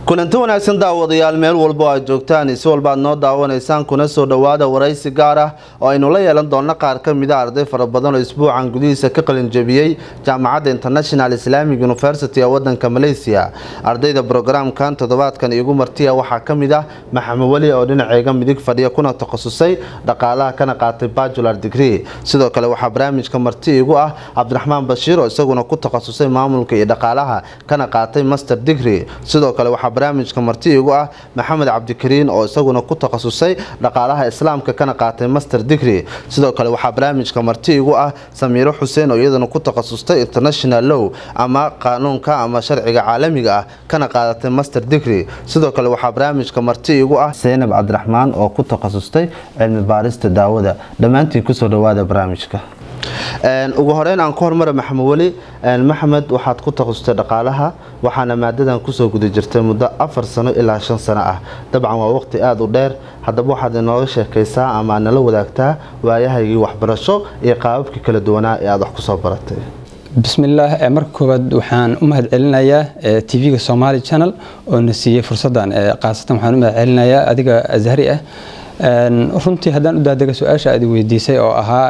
kulanti wanaagsan daawadayaal meel walbo aad joogtaan si walba aad noo daawanaysaan kuna soo dhowaada waraysi gaar ah oo aynu la yeelan doonno qaar ka mida arday fara badan oo isbuucan gudihiisa ka qalinjabiyey jaamacadda international islamic university ee wadanka malaysia ardayda brograamkan toddobaadkan iigu martiya waxaa ka mid ah maxamed weli oo dhinaceega midig fadhiya kuna takhasusay dhaqaalaha kana qaatay bajular degree sidoo kale waxaa barnaamijka marti iigu ah cabdiraxmaan bashiir oo isaguna ku takhasusay maamulka iyo dhaqaalaha kana qaatay master degree sidoo kale waxaa barnaamijka marti igu ah maxamed cabdikariin oo isaguna ku takhasusay dhaqaalaha islaamka kana qaatay master degree sidoo kale waxaa barnaamijka marti igu ah samiiro xuseen oo iyadana ku takhasustay international low ama qaanuunka ama sharciga caalamiga ah kana qaadatay master degree sidoo kale waxaa barnaamijka marti igu ah seynab cabdiraxmaan oo ku takhasustay cilmi baarista daawada dhammaantiin kusoo dhawaada barnaamijka ugu horeyn aan ku hormara maxamed weli maxamed waxaad ku takhasustay dhaqaalaha waxaana maadadan kusoo guda jirtay muddo afar sano ilaa shan sano ah dabcan waa waqti aada u dheer haddaba waxaad inooga sheekaysaa ama aad nala wadaagtaa waayahaygii waxbarasho iyo qaababkii kala duwanaa ee aada wax kusoo baratay bismillaah marka koowaad waxaan u mahad celinayaa tv-ga somaali channel oo na siiyey fursaddan khaasatan waxaan u mahad celinayaa adiga ashari ah runtii haddaan u daadega su-aasha aad weydiisay oo ahaa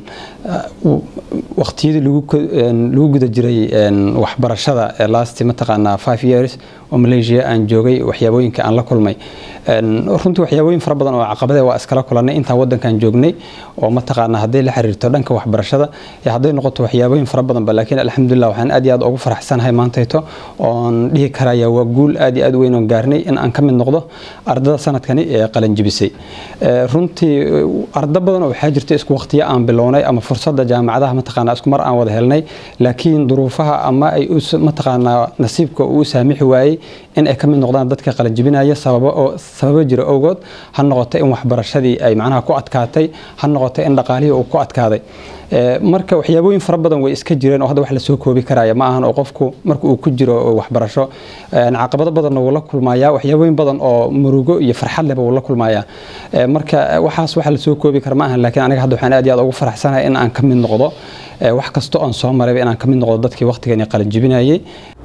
waqtiyadii lagu guda jiray waxbarashada last mataqaanaa five years oo malaysia aan joogay waxyaabooyinka aan la kulmay runtii waxyaabooyin fara badan oo caqabade waa iskala kulanay intaa wadankan joognay oo mataqaanaa hadday la xiriirto dhanka waxbarashada iyo hadday noqoto waxyaabooyin fara badanba laakiin alxamdulilah waxaan aad iyo aad ugu faraxsanahay maantayto oon dhihi karaya waa guul aad iyo aad weyn oon gaarnay in aan ka mid noqdo ardada sanadkani ee qalanjibisay runtii ardo badan oo waxaa jirta isku waqtiyo aan bilownay ama fursada jaamacadaha mataqaanaa isku mar aan wada helnay laakiin duruufaha ama ay mataqaanaa nasiibka uu saamixi waayey in ay ka mid noqdaan dadka qalanjibinaya sababo oo sababo jira awgood ha noqoto in waxbarashadii ay macnaha ku adkaatay ha noqoto in dhaqaalihii uu ku adkaaday marka waxyaabooyin fara badan way iska jireen oo hadda wax lasoo koobi karaya ma ahan oo qofku marka uu ku jiro waxbarasho caqabado badanna wuu la kulmaya waxyaabooyin badan oo murugo iyo farxad leba wuu la kulmaya marka waxaas waxa lasoo koobi kara ma ahan laakiin aniga hadda waxaan aad iyo aad ugu faraxsanahay in aan ka mid noqdo wax kasta oon soo marayba in aan ka mid noqdo dadkii waqtigeeni qalanjibinayay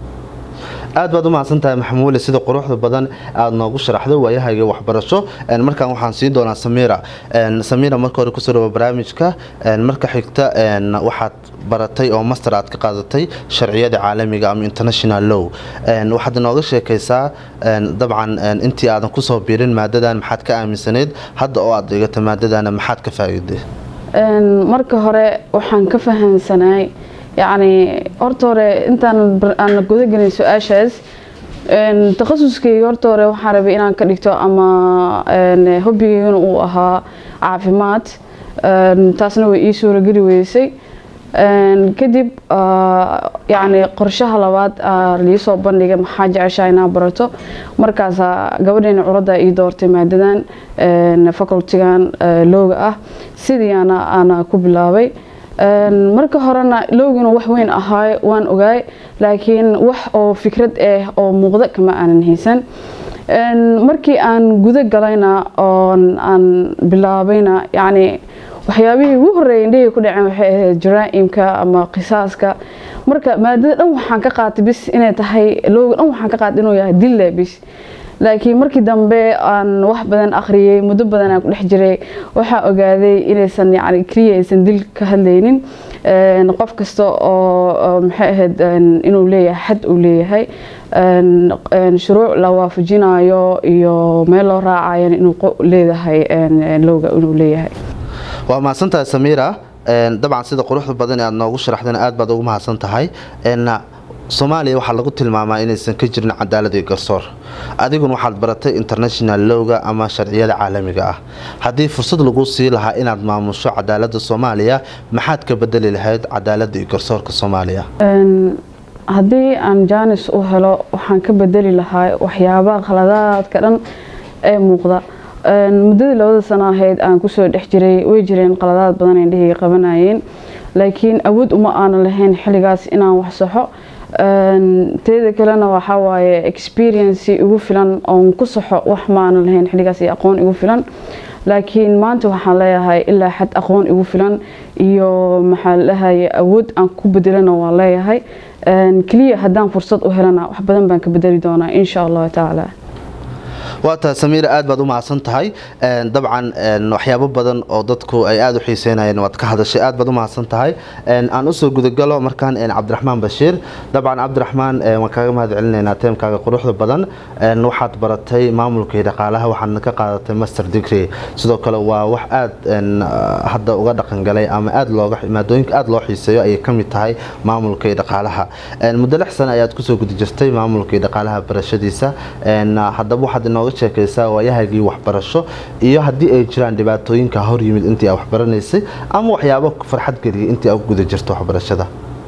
aad baad u mahadsantahay maxamed weli sida quruxda badan aada noogu sharaxdo waayahayga waxbarasho markaan waxaan siin doonaa samiira samiira marka hore kusoo dhawo barnaamijka marka xigta waxaad baratay oo master aad ka qaadatay sharciyada caalamiga ama international low waxaad inooga sheekaysaa dabcan intii aadan kusoo biirin maadadan maxaad ka aaminsanayd hadda oo aad dhigata maadadana maxaad ka faa'iiday marka hore waxaan ka fahamsanaay yacni horta hore intaan aan gudagelin su-aashaas takhasuskeyga horta hore waxaan rabay inaan ka dhigto ama hobbigeygana uu ahaa caafimaad taasna way ii suurageli weysay kadib yacni qorshaha labaad liisoo bandhigay maxaa jeceshaa inaa barato markaasaa gabadheena curadda ii doortay maadadan facultigan looga ah sidii ana ana ku bilaabay marka horena lowgina wax weyn ahaay waan ogaay laakiin wax oo fikrad ah oo muuqda kama aanan haysan markii aan guda galayna oon aan bilaabayna yacni waxyaabihii ugu horreeyay indhahii ku dhaceen waxay ahayd jaraa'imka ama qisaaska marka maadada dhan waxaan ka qaatay bis inay tahay lowga dhan waxaan ka qaatay inuu yahay dille bis laakiin markii dambe aan wax badan akhriyey muddo badan aan ku dhex jiray waxaa ogaaday inaysan yani keliya aysan dil ka hadlaynin qof kasta oo maxay ahayd inuu leeyahay xad uu leeyahay shuruuc la waafajinayo iyo meel loo raacayana inuu leedahay lowga inuu leeyahay waa mahadsantahay samiira dabcan sida quruxda badan ee aad noogu sharaxdana aad baad ugu mahadsan tahay soomaaliya waxaa lagu tilmaamaa inaysan ka jirin cadaalad iyo garsoor adiguna waxaad baratay international lowga ama sharciyada caalamiga ah haddii fursad lagu sii lahaa inaad maamusho cadaalada soomaaliya maxaad ka bedeli lahayd cadaalada iyo garsoorka soomaaliya haddii aan jaanis u helo waxaan ka bedeli lahaa waxyaabaha khaladaadka dhan ee muuqda muddadii labada sano ahayd aan kusoo dhex jiray way jireen qaladaad badan indhahii qabanayeen laakiin awood uma aanan lahayn xilligaas inaan wax saxo teeda kalena waxaa waaye experience igu filan oon ku saxo wax ma aanan lahayn xilligaas iyo aqoon igu filan laakiin maanta waxaan leeyahay ilaa xad aqoon igu filan iyo maxaa ladhahay awood aan ku bedelana waan leeyahay keliya haddaan fursad u helana wax badan baan ka bedeli doonaa insha allahu tacaala waa tahay samiir aad baad u mahadsan tahay dabcan waxyaabo badan oo dadku ay aada u xiiseynayeen waad ka hadashay aad baad u mahadsan tahay aan usoo gudagalo markaan cabdiraxmaan bashiir dabcan cabdiraxmaan waan kaaga mahad celinaynaa teemkaaga quruxda badan waxaad baratay maamulka iyo dhaqaalaha waxaadna ka qaadatay master degree sidoo kale waa wax aad hadda uga dhaqangalay ama aad looga maadooyinka aada loo xiiseeyo ayay ka mid tahay maamulka iyo dhaqaalaha muddo lix sano ayaad kusoo gudi jirtay maamulka iyo dhaqaalaha barashadiisa haddaba waxaad inooga sheekaysaa waayahagii waxbarasho iyo haddii ay jiraan dhibaatooyinka hor yimid intii aa waxbaranaysay ama waxyaabo farxad geliyay intii aa ku guda jirto waxbarashada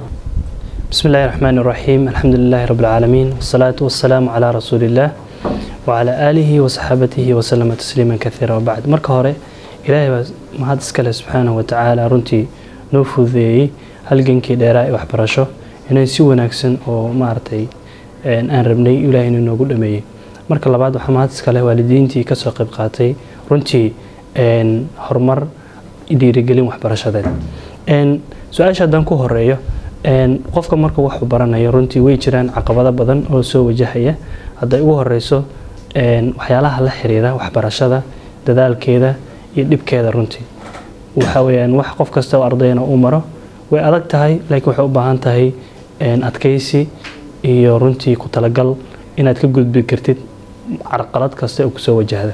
بسم الله الرحمن الرحيم الحمد لله رب العالمين والصلاة والسلام على رسول الله وعلى آله وصحابته وسلم تسليما كثيرا وبعد مركه هوري إلهي ما هذا سكاله سبحانه وتعالى رنتي نوفذي halgankii dheeraa ee waxbarasho inay si wanaagsan oo maaragtay aan rabnay ilaahay inuu noogu dhameeyey marka labaad waxaa mahad iskale waalidiintii kasoo qayb qaatay runtii horumar dhiirigelin waxbarashadeed su-aasha haddaan ku horeeyo qofka marka waxuu baranayo runtii way jiraan caqabado badan oo soo wajahaya hadday ugu horeyso waxyaalaha la xiriira waxbarashada dadaalkeeda iyo dhibkeeda runtii waxa weyaan wax qof kasta oo ardayna u maro way adag tahay laakiin waxay u baahan tahay adkeysi iyo runtii ku talagal inaad ka gudbi kartid carqalad kasta oo kusoo wajahda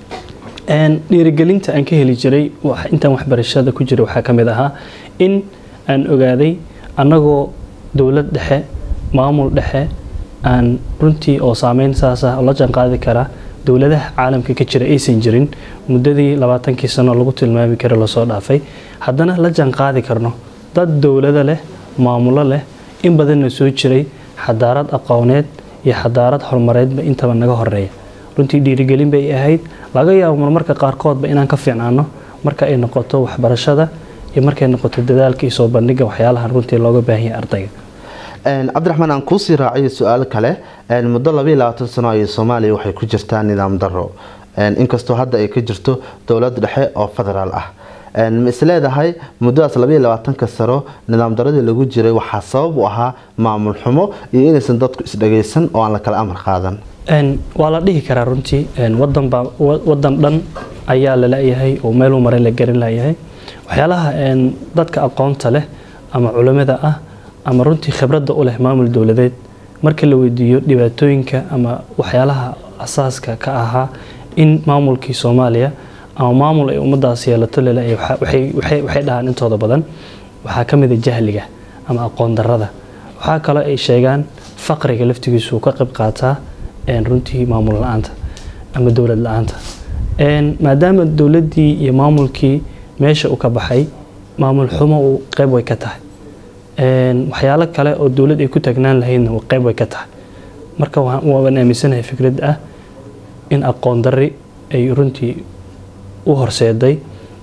dhiirigelinta aan ka heli jiray intaan waxbarashada ku jiray waxaa ka mid ahaa in aan ogaaday annagoo dowlad dhexe maamul dhexe aan runtii oo saameyn saasa la jaanqaadi karaa dowladaha caalamka ka jira aysan jirin muddadii labaatankii sano lagu tilmaami kara lasoo dhaafay haddana la jaanqaadi karno dad dowlado leh maamulo leh in badanna soo jiray xadaarad aqooneed iyo xadaarad horumareedba intaba naga horeeya runtii dhiirigelin bay ahayd laga yaabo marmarka qaarkoodba inaan ka fiicnaano marka ay noqoto waxbarashada iyo markay noqoto dadaalka iyo soo bandhiga waxyaalahan runtii looga baahanya ardayga cabdiraxmaan aan kuusii raaciyo su-aal kale muddo labaiy labaatan sano ayay soomaaliya waxay ku jirtaa nidaam daro inkastoo hadda ay ka jirto dowlad dhexe oo federaal ah ma isleedahay muddadaas labaiy labaatanka sano nidaam daradii lagu jiray waxaa sabab u ahaa maamul xumo iyo inaysan dadku isdhagaysan oo aan la kala amar qaadan waa la dhihi karaa runtii wadanba wadan dhan ayaa lalayahay oo meeluu maray la garan layahay waxyaalaha dadka aqoonta leh ama culimada ah ama runtii khibradda u leh maamul dowladeed marka la weydiiyo dhibaatooyinka ama waxyaalaha asaaska ka ahaa in maamulkii soomaaliya ama maamul ay ummadaas yeelato lelay waxay dhahaan intooda badan waxaa ka mid a jahliga ama aqoon darada waxaa kaloo ay sheegaan faqriga laftigiisu uu ka qayb qaataa runtii maamul la-aanta ama dowlad la-aanta maadaama dowladdii iyo maamulkii meesha uu ka baxay maamul xumo uu qeyb way ka tahay waxyaalo kale oo dowlad ay ku taagnaan lahaydna qeyb way ka tahay marka waan aaminsanahay fikrad ah in aqoon dari ay runtii u horseeday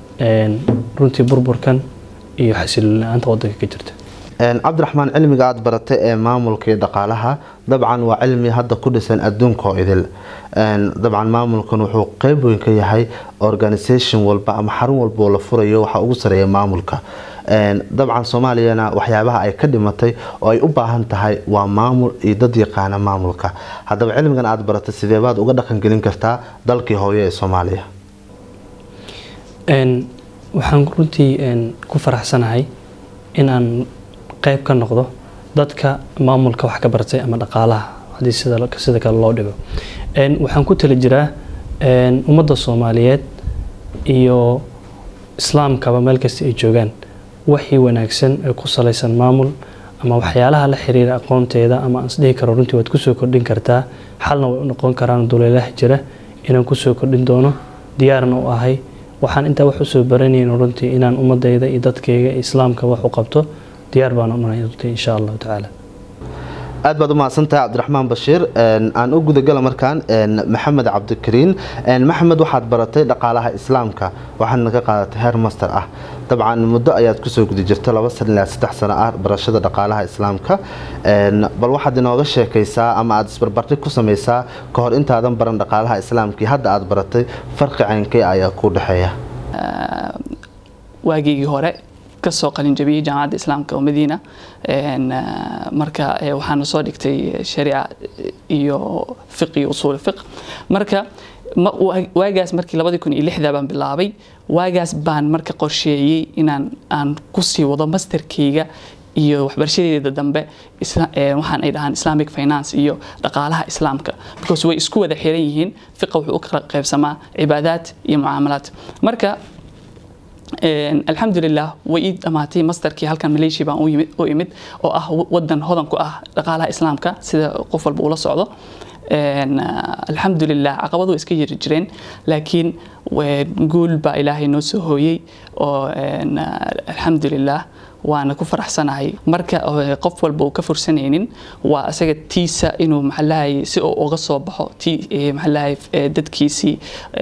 runtii burburkan iyo xasiloon la-aanta wadanka ka jirta cabdiraxmaan cilmiga aada baratay ee maamulka iyo dhaqaalaha dabcan waa cilmi hadda ku dhisan adduunka oo idil dabcan maamulkan wuxuu qeyb weyn ka yahay organisation walba ama xarun walba oo la furayo waxaa ugu sareeya maamulka dabcan soomaaliyana waxyaabaha ay ka dhimatay oo ay u baahan tahay waa maamul iyo dad yaqaana maamulka haddaba cilmigan aada baratay sideebaad uga dhaqangelin kartaa dalkii hooyo ee soomaaliya waxaan runtii ku faraxsanahay in aan qeyb ka noqdo dadka maamulka wax ka bartay ama dhaqaalaha haddii sida kale loo dhigo waxaan ku tali jiraa ummadda soomaaliyeed iyo islaamkaba meel kasta ay joogaan waxii wanaagsan ee ku salaysan maamul ama waxyaalaha la xiriira aqoonteeda ama aan isdhihi karo runtii waad kusoo kordhin kartaa xalna way u noqon karaan duleelaha jira inaan kusoo kordhin doono diyaarna u ahay waxaan intaa wax usoo baranayno runtii inaan ummadayda iyo dadkayga islaamka wax u qabto diyaar baan unanay runtii insha allahu tacaala aad baad u mahadsantahay cabdiraxmaan bashiir aan u gudagala markaan maxamed cabdikariin maxamed waxaad baratay dhaqaalaha islaamka waxaadna ka qaadatay heer master ah dabcan muddo ayaad kusoo guda jirta laba sana ilaa saddex sano ah barashada dhaqaalaha islaamka bal waxaad inooga sheekaysaa ama aada isbarbardhig ku samaysaa ka hor intaadan baran dhaqaalaha islaamkii hadda aad baratay farqi caynkee ayaa ku dhexeeya waageygii hore kasoo qalinjabiyey jaamacadda islaamka oo madiina marka waxaana soo dhigtay shariica iyo fiq iyo usuul fiq marka waagaas markii labadii kun iyo lixda baan bilaabay waagaas baan marka qorsheeyey inaan aan kusii wado masterkeyga iyo waxbarashadeeda dambe waxaan ay dhahaan islamic finance iyo dhaqaalaha islaamka because way isku wada xiran yihiin fiqa wuxuu u kala qaybsamaa cibaadaad iyo mucaamalaad marka alxamdulilah way ii dhamaatay masterkii halkan malaysia baan u imid oo ah wadan hodan ku ah dhaqaalaha islaamka sida qof walba ula socdo alxamdulilah caqabadu way iska yiri jireen laakiin guul baa ilaahay noo soo hooyey oo alxamdulilah waana ku faraxsanahay marka qof walba uu ka fursanaynin waa isaga tiisa inuu maxalahay si uu uga soo baxo ti maxalahay dadkiisii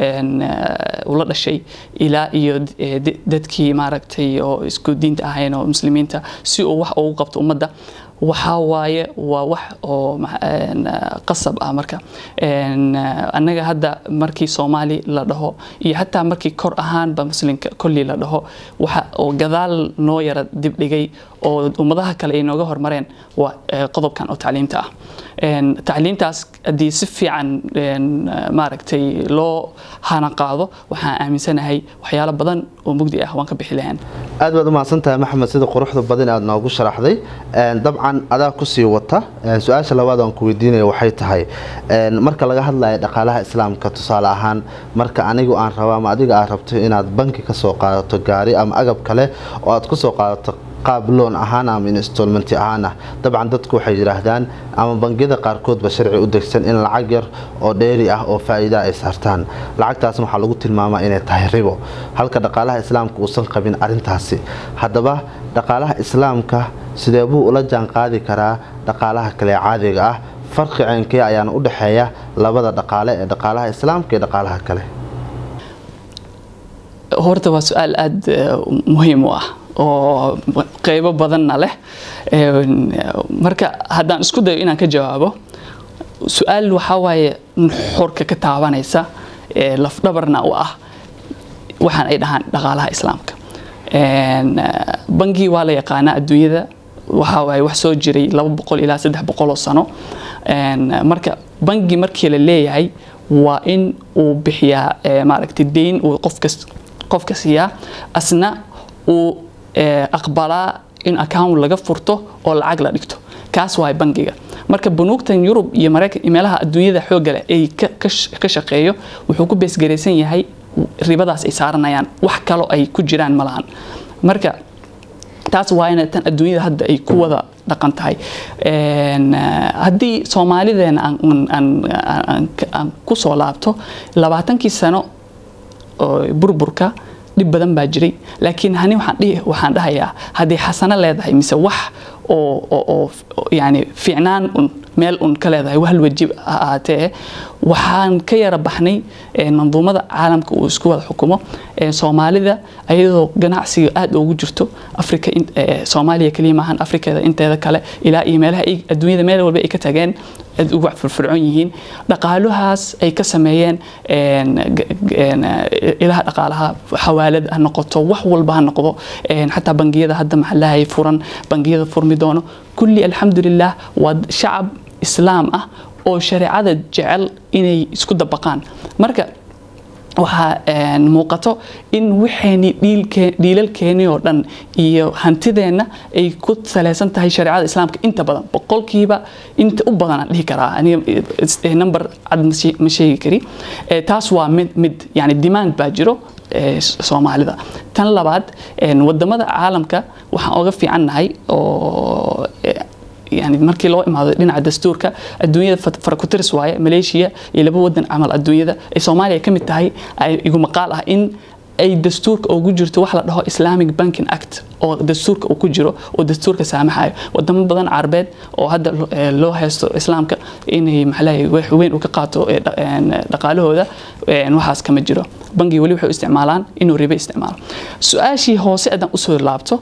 ula dhashay ilaa iyo dadkii maaragtay oo isku diinta ahayn oo muslimiinta si uu wax ugu qabto ummadda waxaa waaye waa wax oo qasab ah marka annaga hadda markii soomaali la dhaho iyo xataa markii kor ahaanba muslimka kollii la dhaho waxa oo gadaal noo yara dibdhigay oo ummadaha kale ay nooga hormareen waa qodobkan oo tacliimta ah tacliintaas haddii si fiican maaragtay loo hana qaado waxaan aaminsanahay waxyaalo badan oo mugdi ah waan ka bixi lahayn aad baad u mahadsantahay maxamed sida quruxda badan aad noogu sharaxday dabcan adaa kusii wata su-aasha labaad aan ku weydiinaya waxay tahay marka laga hadlayo dhaqaalaha islaamka tusaale ahaan marka anigu aan rabo ama adiga aad rabto inaad banki ka soo qaadato gaari ama agab kale oo aad ku soo qaadato qaab loon ahaan ama installmenti ahaan ah dabcan dadku waxay yidhaahdaan ama bangiyada qaarkoodba sharci u degsan in lacag yar oo dheeri ah oo faa'iida ay saartaan lacagtaasna waxaa lagu tilmaamaa inay tahay ribo halka dhaqaalaha islaamka uusan qabin arrintaasi haddaba dhaqaalaha islaamka sidee buu ula jaan qaadi karaa dhaqaalaha kale caadiga ah farqi ceenkee ayaana u dhexeeya labada dhaqaale ee dhaqaalaha islaamka iyo dhaqaalaha kale horta waa su-aal aada muhiim u ah oo qeybo badanna leh marka haddaan isku dayo inaan ka jawaabo su-aal waxaa waaye xorka ka taabanaysa lafdhabarna u ah waxaan ay dhahaan dhaqaalaha islaamka bangi waa la yaqaanaa adduunyada waxaa waaye wax soo jiray laba boqol ilaa saddex boqol oo sano marka bangi markii la leeyahay waa in uu bixiyaa maaragtay deyn uu qofkas qofka siiyaa asna uu aqbalaa in account laga furto oo lacag la dhigto kaas waay bangiga marka banuugtan yurub iyo maraykan meelaha adduunyada xoogga leh ay ka shaqeeyo wuxuu ku beesgaraysan yahay ribadaas ay saaranayaan wax kalo ay ku jiraan ma lahan marka taas waa ina tan adduunyada hadda ay ku wada dhaqan tahay haddii soomaalideena aan ku soo laabto labaatankii sano burburka dhib badan baa jiray laakiin hani waxaan dhahayaa haddii xasano leedahay mise wax oo yani fiicnaan un meel un ka leedahay wahal wajib ha ahaatee waxaan ka yara baxnay manduumada caalamka uu isku wada xukumo soomaalida ayadoo ganacsiga aada ugu jirto africa soomaaliya keliya maahan afrikada inteeda kale ilaa iyo meelaha adduunyada meel walba ay ka tageen aad ugu firfircoon yihiin dhaqaaluhaas ay ka sameeyeen ilaha dhaqaalaha xawaalad ha noqoto wax walba ha noqdo xataa bangiyada hadda maxalahay furan bangiyada furmi doono kulli alxamdulilah waa shacab islaam ah oo shareecada jecel inay isku dabaqaan marka waxaa muuqato in waxayni dhiilalkeeni oo dhan iyo hantideenna ay ku salaysan tahay shareecada islaamka inta badan boqolkiiba inta u badanaan dhihi karaa number cad ma sheegi kari taas waa mid mid yani demand baa jiro soomaalida tan labaad wadamada caalamka waxaan oga fiicannahay oo yani markii loo imaado dhinaca dastuurka adduunyada farakuteris waaye malaysia iyo laba wadan camal adduunyada ay soomaaliya ka mid tahay igu maqaal ah in ay dastuurka ugu jirto wax la dhaho islamic banking act oo dastuurka uu ku jiro oo dastuurka saamaxayo wadamo badan carabeed oo hadda loo haysto islaamka inay maxalahay wax weyn uu ka qaato dhaqaalahooda waxaas kama jiro bangi weli waxay u isticmaalaan inuu ribe isticmaalo su-aashii hoose haddaan usoo laabto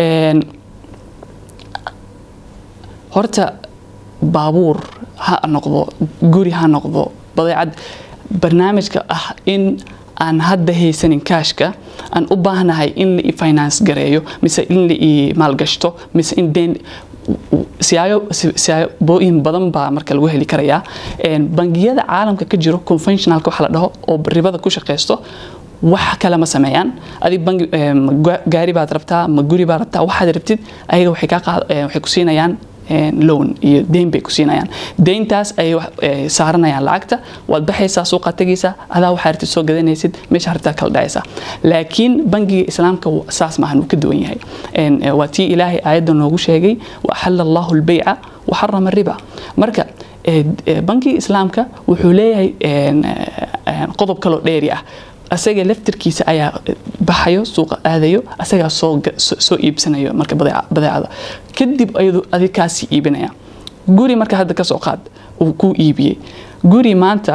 horta baabuur ha noqdo guri ha noqdo badeecad barnaamijka ah in aan hadda haysanin kaashka aan u baahnahay in la i finance gareeyo mise in la i maalgashto mise in deen siyaabooyin badan baa marka lagu heli karayaa bangiyada caalamka ka jiro conventionalka waxa la dhaho oo ribada ku shaqeysto wax kale ma sameeyaan adig bangi gaari baad rabtaa ma guri baad rabtaa waxaad rabtid ayaga waxay kaa qaad waxay ku siinayaan loan iyo deyn bay ku siinayaan deyntaas ay saaranayaan lacagta waad baxaysaa suuqaad tegaysaa adaa waxaa rabtid soo gadanaysid meesha hartaa kala dhacaysaa laakiin bangiga islaamka saas maahan uu ka duwan yahay waa tii ilaahay aayadda noogu sheegay wa axala allahu lbayca wa xarama riba marka bangiga islaamka wuxuu leeyahay qodob kaloo dheeri ah asaga laftirkiisa ayaa baxayo suuqa aadayo asagaa soo iibsanayo marka badeecada kadib ayadu adig kaasii iibinaya guri marka hadda kasoo qaad uu kuu iibiyey guri maanta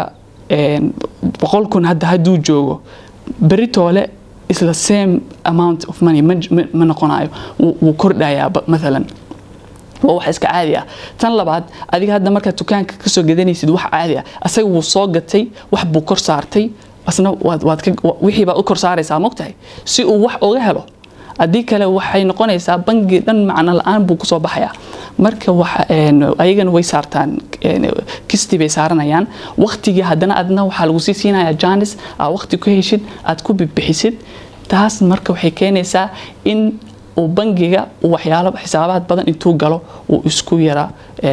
boqol kun hadda hadduu joogo beritoole isla same amount of money ma noqonayo wuu kordhayaa maalan waa wax iska caadi ah tan labaad adiga hadda markaad dukaanka kasoo gadanaysid wax caadi ah asaga wuu soo gatay wax buu kor saartay asna wixii baad u kor saaraysaa mogtahay si uu wax uga helo haddii kale waxay noqonaysaa bangi dhan macno la-aan buu kusoo baxayaa marka ayagana way saartaan kisti bay saaranayaan waktigii haddana adna waxaa lagu sii siinayaa janis aad wakti ku heshid aad ku bibixisid taas marka waxay keenaysaa in uu bangiga waxyaalo xisaabaad badan intuu galo uu isku yaraa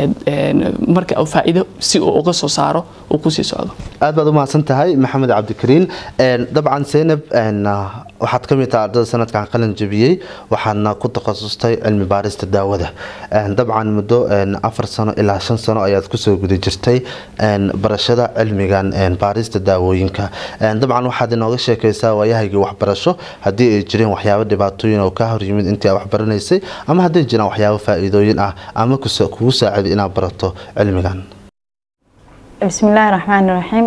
marka uu faa'iido si uu uga soo saaro uu kusii socdo aad baad u mahadsan tahay maxamed cabdikariin dabcan seynab waxaad ka mid tahay ardada sanadkan qalin jabiyey waxaadna ku takhasustay cilmi baarista daawada dabcan muddo afar sano ilaa shan sano ayaad kusoo guda jirtay barashada cilmigan baarista daawooyinka dabcan waxaad inooga sheekaysaa waayahaygii waxbarasho haddii ay jireen waxyaabo dhibaatooyin oo ka horyimid intii aad waxbaranaysay ama hadday jiraan waxyaabo faa-iidooyin ah ama kugu saaciday inaad barato cilmigan bismillaahi raxmaani raxiim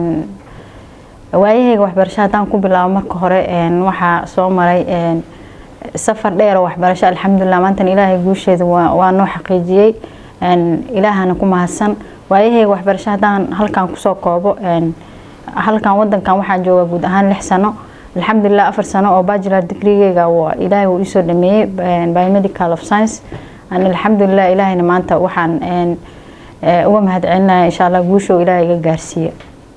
waayahayga waxbarasho haddaan ku bilaabo marka hore waxaa soo maray safar dheer oo waxbarasho alxamdulilah maantan ilaahay guusheeda waa noo xaqiijiyey ilaahana ku mahadsan waayahayga waxbarasho haddaan halkan kusoo koobo halkan wadankan waxaan jooga guud ahaan lix sano alxamdulilah afar sano oo bajular degreegeyga ilaahay uu isoo dhameeyey biomedical of science alxamdulilah ilaahayna maanta waxaan uga mahad celinaya insha allah guusha oo ilaahay iga gaarsiiya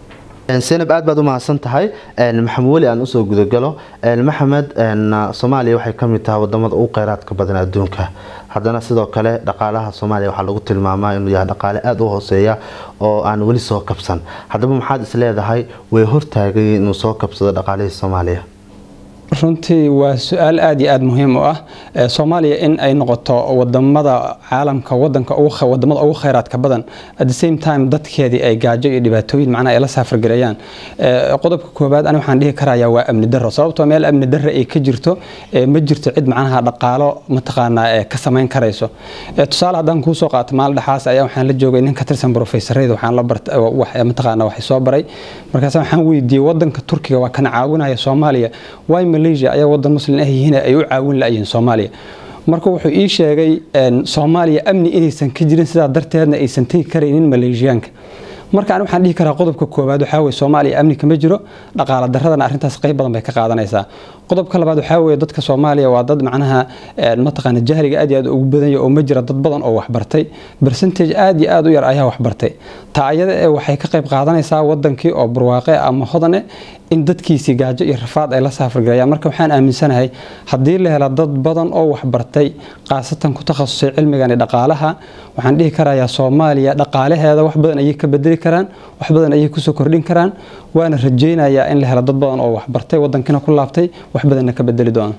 senab aad baad u mahadsan tahay maxamed weli aan usoo gudagalo maxamed soomaaliya waxay ka mid tahay wadamada ugu kheyraadka badan adduunka haddana sidoo kale dhaqaalaha soomaaliya waxaa lagu tilmaamaa inuu yahay dhaqaale aada u hooseeya oo aan weli soo kabsan haddaba maxaad is leedahay way hortaagay inuu soo kabsado dhaqaalihii soomaaliya runtii waa su-aal aada iyo aada muhiim u ah soomaaliya in ay noqoto wadamada caalamka wadanka wadamada ugu kheyraadka badan at the same time dadkeedii ay gaajo iyo dhibaatooyin macnaha ay la saafargareeyaan qodobka koobaad ani waxaan dhihi karayaa waa amni darro sababtoo meel amni darro ay ka jirto ma jirto cid macnaha dhaqaalo mataqaanaa ka samayn karayso tusaale haddaan kuu soo qaato maalin dhexaas ayaa waxaan la joogay nin ka tirsan professorayda waxaan la bartay mataqaanaa waxay soo baray markaas waxaan weydiiyey wadanka turkiga waa kana caawinaya soomaaliya waay malaysia ayaa wadan muslim ah yihiin ay u caawin la-yihiin soomaaliya marka wuxuu ii sheegay soomaaliya amni inaysan ka jirin sidaa darteedna aysan tegi karaynin maleeshiyaanka marka ani waxaan dhihi karaa qodobka koowaad waxaa weye soomaaliya amni kama jiro dhaqaala daradana arrintaas qayb badan bay ka qaadanaysaa qodobka labaad waxaa weye dadka soomaaliya waa dad macnaha mataqaana jahliga aad iyo aad ugu badanya oo ma jira dad badan oo waxbartay percentage aad iyo aad u yar ayaa waxbartay taa ayada ee waxay ka qayb qaadanaysaa wadankii oo barwaaqe ama hodane in dadkiisii gaajo iyo rafaad ay la saafargarayaan marka waxaan aaminsanahay haddii la helo dad badan oo waxbartay khaasatan ku takhasusay cilmigan dhaqaalaha waxaan dhihi karayaa soomaaliya dhaqaalaheeda wax badan ayay ka bedeli karaan wax badan ayay kusoo kordhin karaan waana rajaynayaa in la helo dad badan oo waxbartay wadankiina ku laabtay wax badanna ka bedeli doona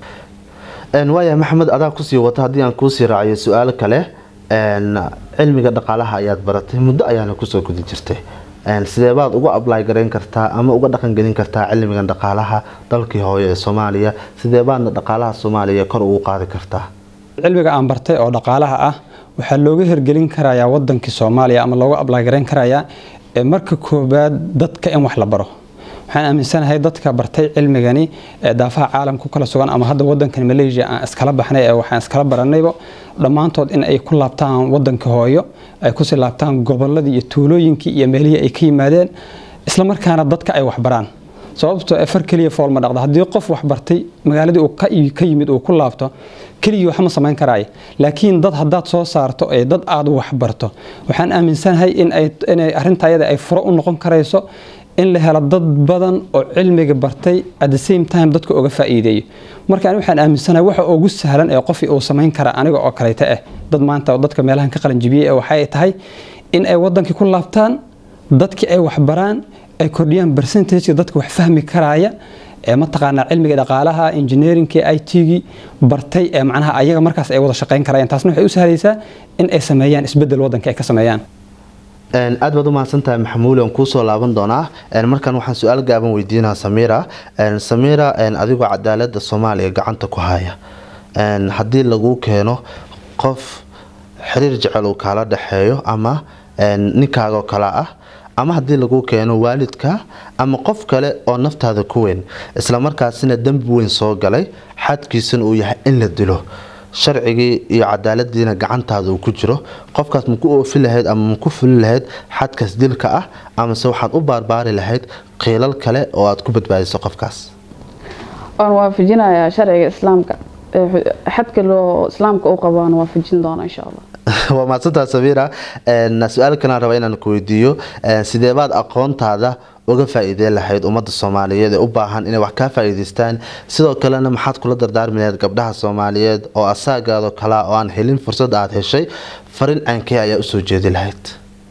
waaya maxamed adaa kusii wata haddii aan kuusii raaciyo su-aal kale cilmiga dhaqaalaha ayaad baratay muddo ayaana kusoo gudi jirtay sidee baad uga ably garayn kartaa ama uga dhaqangelin kartaa cilmigan dhaqaalaha dalkii hooyo ee soomaaliya sidee baadna dhaqaalaha soomaaliya kor ugu qaadi kartaa cilmiga aan bartay oo dhaqaalaha ah waxaa looga hirgelin karayaa wadankii soomaaliya ama looga ably garayn karayaa marka koobaad dadka in wax la baro waxaan aaminsanahay dadka bartay cilmigani daafaha caalamka kala sugan ama hadda wadankan malaysia aan iskala baxnay ee waxaan iskala baranayba dhammaantood in ay ku laabtaan wadanka hooyo ay kusii laabtaan goboladii iyo tuulooyinkii iyo meelihii ay ka yimaadeen islamarkaana dadka ay waxbaraan sababtoo ee far keliya fool ma dhaqda haddii qof wax bartay magaaladii uu ka ka yimid uu ku laabto keligii waxma samayn karaayo laakiin dad haddaad soo saarto ee dad aad wax barto waxaan aaminsanahay in ay inay arrinta ayada ay furo u noqon karayso in la helo dad badan oo cilmiga bartay at the same time dadka uga faa'iideeyo marka ani waxaan aaminsanahay waxa ugu sahlan ee qofii uu samayn kara aniga oo kaleeta ah dad maanta dadka meelahan ka qalanjibiyey ee waxay tahay in ay wadankii ku laabtaan dadkii ay waxbaraan ay kordhiyaan percentageka dadka wax fahmi karaaya ee mataqaanaa cilmiga dhaqaalaha engineeringkii i t-gii bartay ee macnaha ayaga markaas ay wada shaqayn karayaan taasna waxay u sahlaysaa in ay sameeyaan isbedel wadanka ay ka sameeyaan aad baad u mahadsantahay maxamuuli aan kuusoo laaban doonaa markan waxaan su-aal gaaban weydiinaa samiira samiira adigoo cadaalada soomaaliya gacanta ku haya haddii lagu keeno qof xiriir jecel uu kaala dhexeeyo ama ninkaagoo kale ah ama haddii lagu keeno waalidka ama qof kale oo naftaada ku weyn islamarkaasina dembi weyn soo galay xadkiisana uu yahay in la dilo sharcigii iyo cadaaladiina gacantaada uu ku jiro qofkaas maku oofi lahayd ama maku fuli lahayd xadkaas dilka ah amase waxaad u baarbaari lahayd qiilal kale oo aad ku badbaadiso qofkaas waan waafajinayaa sharciga islaamka xadka loo islaamka u qabo aan waafajin doona insha allah waa mahadsantaa sabiira su-aal kalaan raba inaan ku weydiiyo sideebaad aqoontaada uga faa-iideen lahayd ummadda soomaaliyeed ee u baahan inay wax kaa faa-iideystaan sidoo kalena maxaad kula dardaarmi lahayd gabdhaha soomaaliyeed oo asaagaado kalea oo aan helin fursad aada heshay farin aankee ayaa usoo jeedi lahayd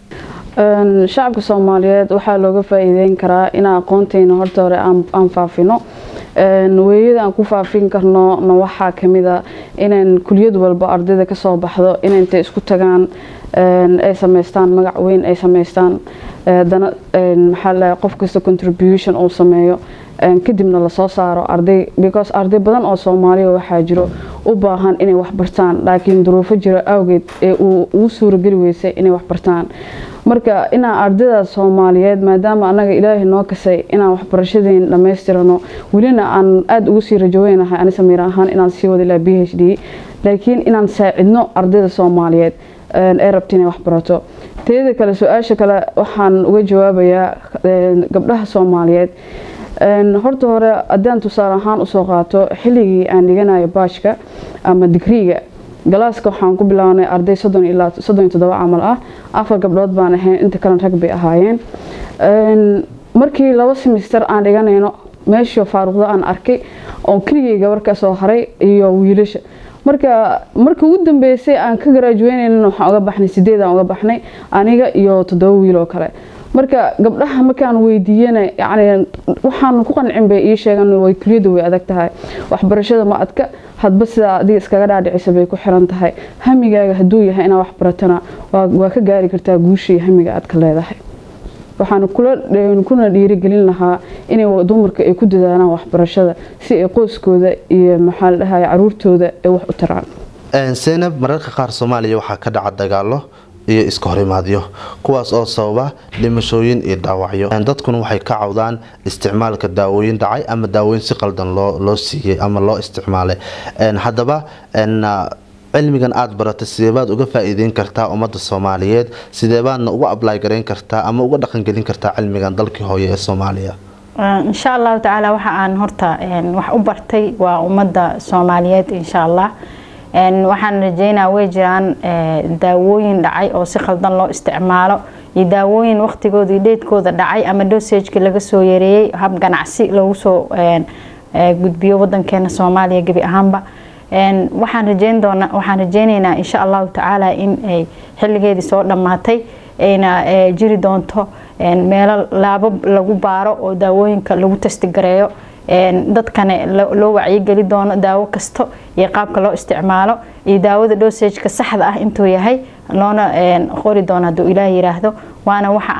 shacabka soomaaliyeed waxaa looga faa-iideyn karaa inaan aqoonteena horta hore aan faafino weeyada aan ku faafin karno na waxaa kamida inaan kuliyad walba ardayda kasoo baxdo in intay isku tagaan ay sameystaan magac weyn ay sameystaan dana maxaa la qof kasta contribution uu sameeyo kadibna lasoo saaro arday because arday badan oo soomaaliya waxaa jiro u baahan inay waxbartaan laakiin duruufo jiro awgeed ee uu ugu suurageli weysay inay waxbartaan marka inaan ardayda soomaaliyeed maadaama anaga ilaahay noo kasay inaan waxbarashadeen dhammaystirano welina aan aada ugu sii rajoweynahay ani samiir ahaan inaan sii wada ilaa b h d laakiin inaan saacidno ardayda soomaaliyeed ee rabta inay waxbarato teeda kale su-aasha kale waxaan uga jawaabayaa gabdhaha soomaaliyeed horta hore haddaan tusaale ahaan usoo qaato xilligii aan dhiganayo baajka ama digriiga galaaska waxaan ku bilaabnay arday soddon ilaa soddon iyo toddoba camal ah afar gabdhood baan ahayn inta kalena rag bay ahaayeen markii laba semister aan dhiganayno meeshii faaruqda aan arkay oo keligay gabar ka soo haray iyo wiilasha marka markii ugu dambeysay aan ka garaajuweynayna waxaan uga baxnay sideed aan uga baxnay aniga iyo toddoba wiil oo kale marka gabdhaha markaan weydiiyana yani waxaan ku qancin bay ii sheegan way kuliyada way adag tahay waxbarashada ma adka hadba sidaa adiga iskaga dhaadhicisa bay ku xiran tahay hamigaaga hadduu yahay inaad waxbaratana waa ka gaari kartaa guusha iyo hamiga aad ka leedahay waxaan kuna dhiirigelin lahaa inay dumarka ay ku dadaalaan waxbarashada si ay qoyskooda iyo maxaa la dhahay caruurtooda ay wax u taraan seynab mararka qaar soomaaliya waxaa ka dhaca dagaalo iyo iska horimaadyo kuwaas oo sababa dhimashooyin iyo dhaawacyo dadkuna waxay ka cawdaan isticmaalka daawooyin dhacay ama daawooyin si qaldan loo siiyey ama loo isticmaalay haddaba cilmigan aada baratay sideebaad uga faa-iideyn kartaa ummadda soomaaliyeed sideebaadna uga ablaay garayn kartaa ama uga dhaqangelin kartaa cilmigan dalkii hooye ee soomaaliya insha allahu tacaala waxa aan horta wax u bartay waa ummadda soomaaliyeed insha allah waxaan rajeynaa way jiraan daawooyin dhacay oo si khaldan loo isticmaalo iyo daawooyin waqtigooda iyo dheedkooda dhacay ama dosageka laga soo yareeyey hab ganacsi loogu soo gudbiyo wadankeena soomaaliya gebi ahaanba waxaan rajeyn doona waxaan rajeyneynaa insha allahu tacaala in ay xilligeedii soo dhammaatay ayna jiri doonto meelo laabab lagu baaro oo daawooyinka lagu testigareeyo dadkane loo wacyigeli doono daawo kasto iyo qaabka loo isticmaalo iyo daawada dosageka saxda ah intuu yahay loona qori doono hadduu ilaah yiraahdo waana waxa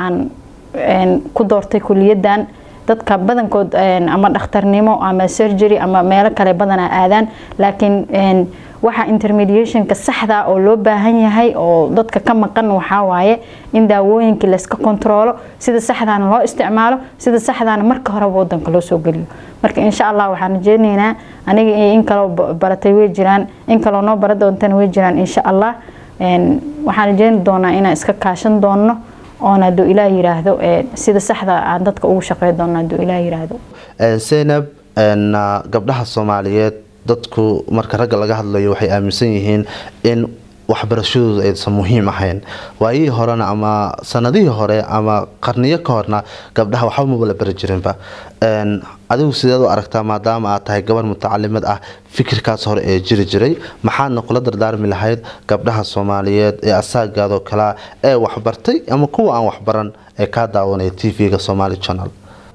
aan ku doortay kuliyadan dadka badankood ama dhakhtarnimo ama surgery ama meelo kale badanaa aadaan laakiin waxa intermediationka saxda oo loo baahan yahay oo dadka ka maqan waxaa waaye in daawooyinkii layska kontroolo sida saxdaana loo isticmaalo sida saxdaana marka horeba wadanka loo soo geliyo marka insha allah waxaan rajeyneynaa aniga in kaloo baratay way jiraan in kaloo noo bara doontana way jiraan insha allah waxaan rajeyni doonaa inaan iska kaashan doonno oona hadduu ilaah yiraahdo sida saxda aan dadka ugu shaqey doono hadduu ilaah yiraahdo zaynab gabdhaha soomaaliyeed dadku marka ragga laga hadlayo waxay aaminsan yihiin in waxbarashadooda aysan muhiim ahayn waayihii horena ama sanadihii hore ama qarniyo ka horna gabdhaha waxba maba la bari jirinba adigu sideed u aragtaa maadaama aad tahay gabar mutacalimad ah fikirkaas hore ee jiri jiray maxaadna kula dardaarmi lahayd gabdhaha soomaaliyeed ee asaagaadoo kalea ee waxbartay ama kuwa aan waxbaran ee kaa daawanaya t v-ga somaali channel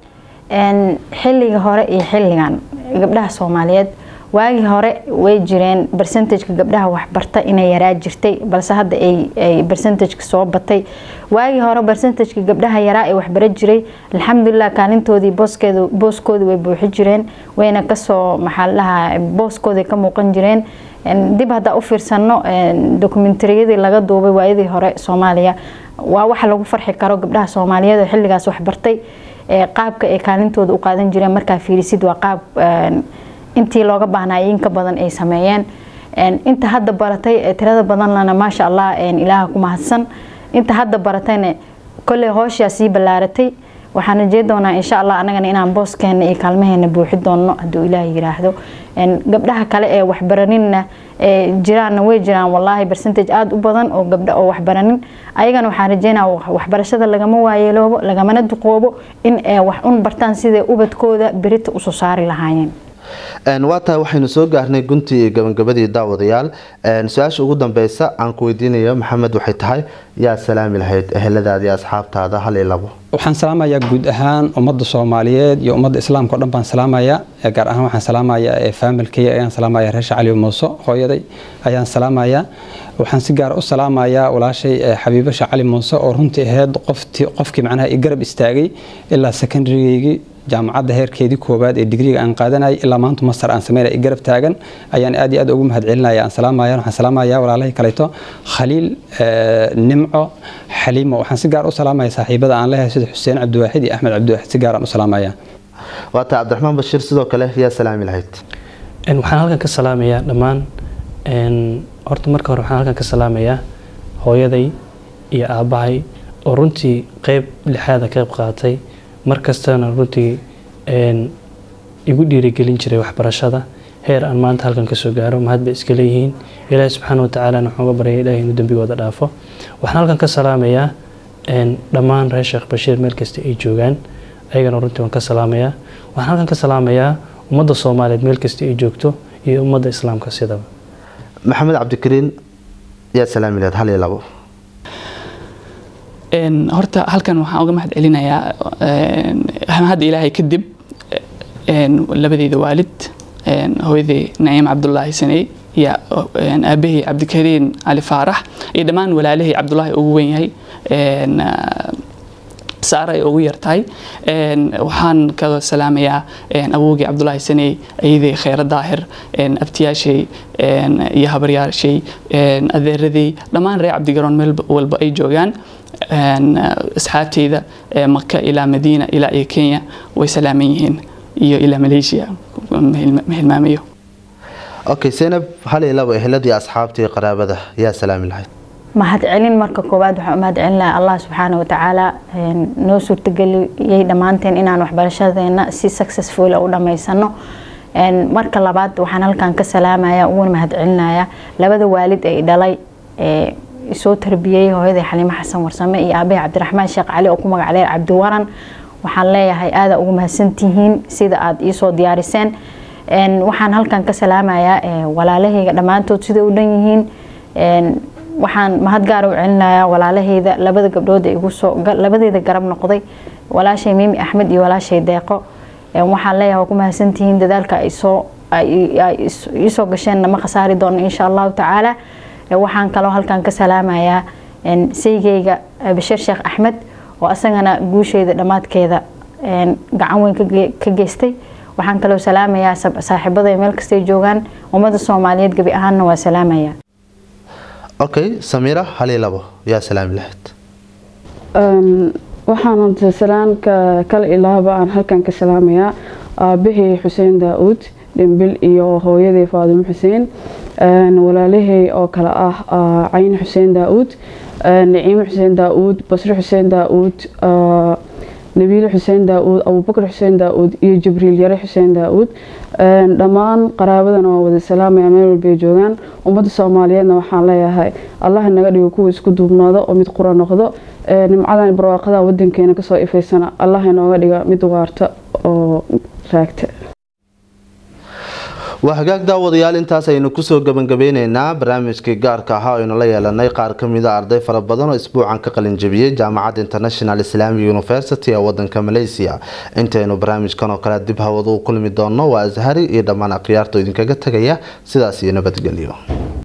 xilliga hore iyo xilligan gabdhaha soomaaliyeed waagii hore way jireen bercentageka gabdhaha waxbarta inay yaraa jirtay balse hadda ay bercentageka soo batay waagii hore bercentageka gabdhaha yaraa ee waxbara jiray alxamdulilah kaalintoodii booskeedu booskoodii way buuxi jireen wayna kasoo maxaa ladhahaa booskooday ka muuqan jireen dib haddaa u fiirsano dokumentariyadii laga duubay waayadii hore soomaaliya waa waxa lagu farxi karo gabdhaha soomaaliyeed oo xilligaas waxbartay qaabka ay kaalintooda u qaadan jireen markaa fiirisid waa qaab intii looga baahnaayo inka badan ay sameeyeen inta hadda baratay tirada badanlana maasha allah ilaaha ku mahadsan inta hadda baratayna kolley hooshaa sii ballaaratay waxaan rajey doonaa insha allah anagana inaan booskeena iyo kaalmaheena buuxi doono hadduu ilaah yiraahdo gabdhaha kale ee waxbaraninna jiraanna way jiraan walaahi bercentage aada u badan oo gabdha oo waxbaranin ayagana waxaan rajeynaa waxbarashada lagama waayeeloobo lagamana duqoobo in wax un bartaan siday ubadkooda berita usoo saari lahaayeen waa tahay waxaynu soo gaarnay guntii iyo gabagabadii daawadayaal su-aasha ugu dambeysa aan ku weydiinayo maxamed waxay tahay yaa salaami lahayd eheladaada iyo asxaabtaada hal iyo labo waxaan salaamayaa guud ahaan ummadda soomaaliyeed iyo ummadda islaamka o dhan baan salaamayaa gaar ahaan waxaan salaamayaa faamilkaya ayaan salaamaya reesha cali muuso hooyaday ayaan salaamayaa waxaan si gaar u salaamayaa walaashay xabiibasha cali muuse oo runtii ahayd qofkii macnaha i garab istaagay ilaa secondarygeygii jaamacadda heerkeedii koowaad ee digriga aan qaadanayay ilaa maanta masar aan sameynaya i garab taagan ayaan aad iyo aad ugu mahadcelinaya aan salaamaya waxaan salaamaya walaalahii kaleeto khaliil nimco xaliimo waxaan si gaar u salaamaya saaxiibada aan leeyahay sida xuseen cabdiwaaxid iyo axmed cabdiwaaxid si gaaraan u salaamaya waa tahay cabdiraxmaan bashiir sidoo kale yaa salaami lahayd waxaan halkan ka salaamayaa dhammaan horta marka hore waxaan halkan ka salaamayaa hooyaday iyo aabbahay oo runtii qeyb lixaada qayb qaatay mar kastana runtii igu dhiirigelin jiray waxbarashada heer aan maanta halkan kasoo gaaro mahad bay iska leeyihiin ilaahi subxaana watacaala waxaan uga baryay ilahi inuu dembigooda dhaafo waxaan halkan ka salaamayaa dhammaan reer sheekh bashiir meel kasta ay joogaan ayagana runtii waan ka salaamayaa waxaan halkan ka salaamayaa ummadda soomaaliyeed meel kasta ay joogto iyo ummadda islaamka sidaba maxamed cabdikariin yaa salaami lahayd hal iyo labo horta halkan waxaan uga mahad celinayaa hadda ilaahay kadib labadeyda waalid hooyaday naciim cabdulaahi saney iyo aabahey cabdikariin cali faarax iyo dhammaan walaalahey cabdulaahi ugu weyn yahay saara ay ugu yartahay waxaan ka salaamayaa awowgii cabdulaahi saney ayadey kheyra daahir abtiyaashay iyo habaryaashay adeeradey dhammaan reer cabdigaroon meel walba ay joogaan asxaabteyda maka ilaa madiina ilaa iyo kenya way salaaman yihiin iyo ilaa malaysia ma hilmaamayo okay zaynab hal iyo labo eheladii asxaabtii qaraabada yaa salaami lahayd mahad celin marka koowaad waxaan u mahad celinayaa allah subxaana watacaala noo suurtageliyey dhammaanteen inaan waxbarashadeena si successful u dhammaysano marka labaad waxaan halkan ka salaamaya uguna mahad celinayaa labada waalid ay dhalay soo tarbiyey hooyaday xaliimo xasan warsame iyo aabahay cabdiraxmaan sheekh cali oo ku magac dheer cabdiwaran waxaan leeyahay aada ugu mahadsantihiin sida aada iisoo diyaariseen waxaan halkan ka salaamayaa walaalahayga dhammaantood siday u dhan yihiin waxaan mahad gaara u celinayaa walaalahayda labada gabdhood ee igu soo labadeeda garab noqday walaashay miimi axmed iyo walaashay deeqo waxaan leeyahay waa ku mahadsantihiin dadaalka ay soo iisoo gasheenna ma khasaari doono insha allahu tacaala waxaan kaloo halkan ka salaamayaa saygeyga bashir sheekh axmed oo asagana guusheyda dhammaadkeeda gacan weyn ka geystay waxaan kaloo salaamayaa saaxiibada meel kastay joogaan ummadda soomaaliyeed gebi ahaanna waa salaamaya okay samiira hal iyo labo yaa salaami lahayd waxaan salaanka kale ilaaba aan halkan ka salaamayaa aabahey xuseen daa-uud dhimbil iyo hooyaday faadimo xuseen walaalahey oo kale ah cayn xuseen daa-uud naciime xuseen daa-uud basre xuseen daa-uud nabiile xuseen daa-uud abubakar xuseen daa-uud iyo jibriil yare xuseen daa-uud dhammaan qaraabadana waa wada salaamaya meel walbay joogaan ummadda soomaaliyeedna waxaan leeyahay allah naga dhigo kuwa isku duubnaado oo mid qura noqdo nimcadan barwaaqada wadankeena kasoo ifaysana allah inooga dhiga mid waarta oo raagta waa hagaag daawadayaal intaas aynu kusoo gabangabeyneynaa barnaamijkii gaarka ahaa aynu la yeelanay qaar kamida arday fara badan oo isbuucan ka qalinjabiyey jaamacadda international islamic university ee wadanka malaysia intaynu barnaamijkan oo kale dib hawada u kulmi doono waa ashari iyo dhammaan akhyaarta idinkaga tegaya sidaas iyo nabadgelyo